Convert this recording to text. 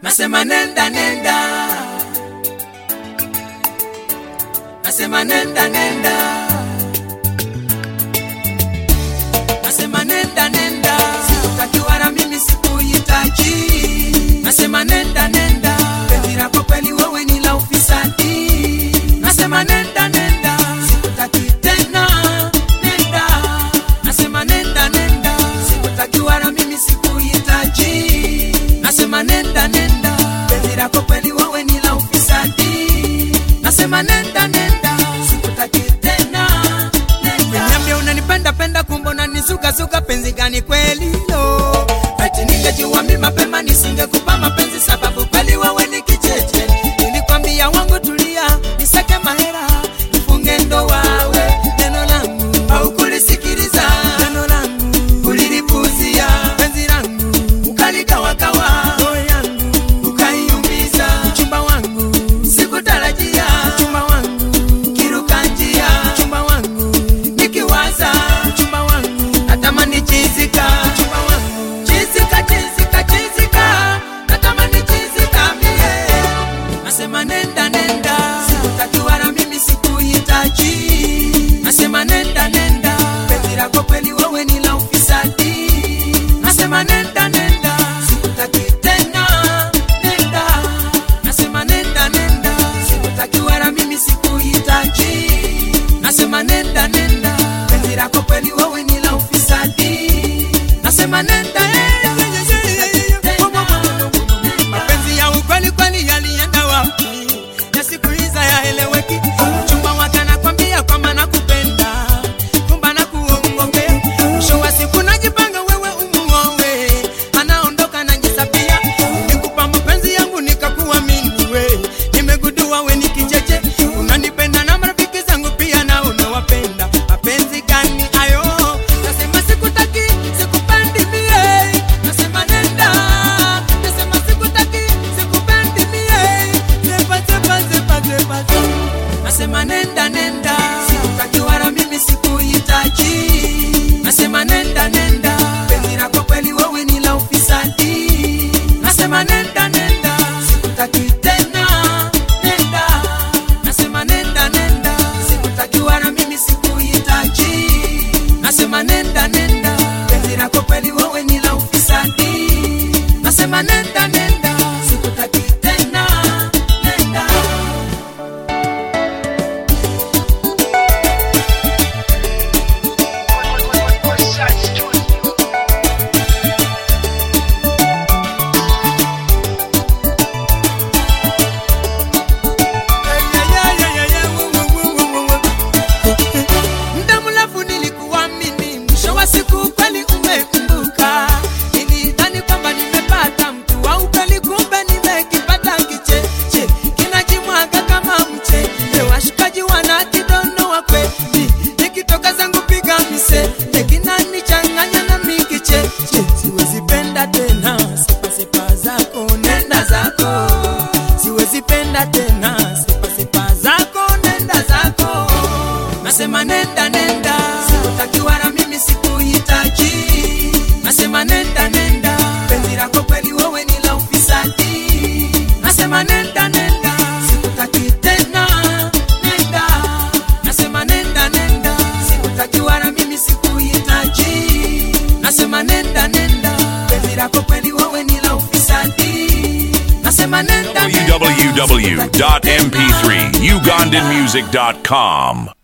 nasema nenda nenda, nasema nenda nenda, nasema nenda nenda, sikutaki wala mimi sikuhitaji, nasema nenda nenda, penzi lako kweli wewe ni la ufisadi, nasema nenda nenda, sikutaki tena, nenda, nasema nenda nenda, sikutaki wala mimi sikuhitaji, nasema nenda nenda, penzi lako kweli wewe ni la ufisadi, nasema nenda nenda, sikutaki tena, nenda. Niambia unanipenda penda, kumbe unanisuka penzi gani kweli lo? Eti ningejua mimi mapema nisingekupa mapenzi, sababu kweli wewe ni kicheche. Nilikwambia wangu tulia, nisake mahera, nifunge ndoa we, neno langu haukulisikiliza, neno langu ulilipuzia, penzi langu ukaligawagawa, roho yangu ukaiumiza, mchumba wangu sikutarajia, mchumba wangu kiruka njia, mchumba wangu nikiwaza, mchumba wangu natamani chizika, mchumba wangu chizika, chizika, chizika, natamani chizika mie nasema nenda nenda, sikutaki wala mimi sikuhitaji. Nasema nenda nenda, penzi lako kweli wewe ni la ufisadi. Nasema nenda nenda, sikutaki tena, nenda. Nasema nenda nenda, sikutaki wala mimi sikuhitaji. Nasema nenda nenda, penzi lako kweli wewe ni la ufisadi. Nasema nenda mapenzi ya ukweli kweli yalienda wapi? Ya siku hizi hayaeleweki. Mchumba wake anakwambia kwamba nakupenda, kumbe anakuongopea. Mwisho wa siku najipanga wewe umuoe, anaondoka najisapia. Nikupa mapenzi yangu nikakuamini we, nimegundua we ni kicheche, unanipenda na marafiki zangu pia na unawapenda. Mapenzi gani hayo? Nasema sikutaki, sikupendi mie, nasema nenda, nasema sikutaki, sikupendi mie, zepa zepa zepa zepa zepa. Nasema nenda nenda, sikutaki wala mimi sikuhitaji. Nasema nenda nenda, penzi lako kweli wewe ni la ufisadi. Nasema nenda nenda, sikutaki tena, nenda. Nasema nenda nenda, sikutaki wala mimi sikuhitaji. Nasema nenda nenda, penzi lako kweli wewe ni la ufisadi. Nasema nenda nenda, sikutaki tena, nenda. Muda mrefu nilikuamini, mwisho wa siku kweli umekumbuka. Nilidhani kwamba nimepata mtu wa ukweli, kumbe nimekipata kicheche kinajimwaga kama mchele. Washikaji wanakidonoa kweli, nikitoka zangu piga mise kinanichanganya na mikicheche. Siwezi penda tena sepasepa zako, nenda zako. Siwezi penda tena sepasepa zako, nenda zako nasema nenda nenda, sikutaki wala mimi sikuhitaji. Nasema nenda nenda, penzi lako kweli wewe ni la ufisadi. Nasema nenda nenda, sikutaki tena, nenda. Nasema nenda nenda, sikutaki wala mimi sikuhitaji. Nasema nenda nenda, penzi lako kweli wewe ni la ufisadi. Nasema nenda nenda, sikutaki tena. www.mp3ugandanmusic.com.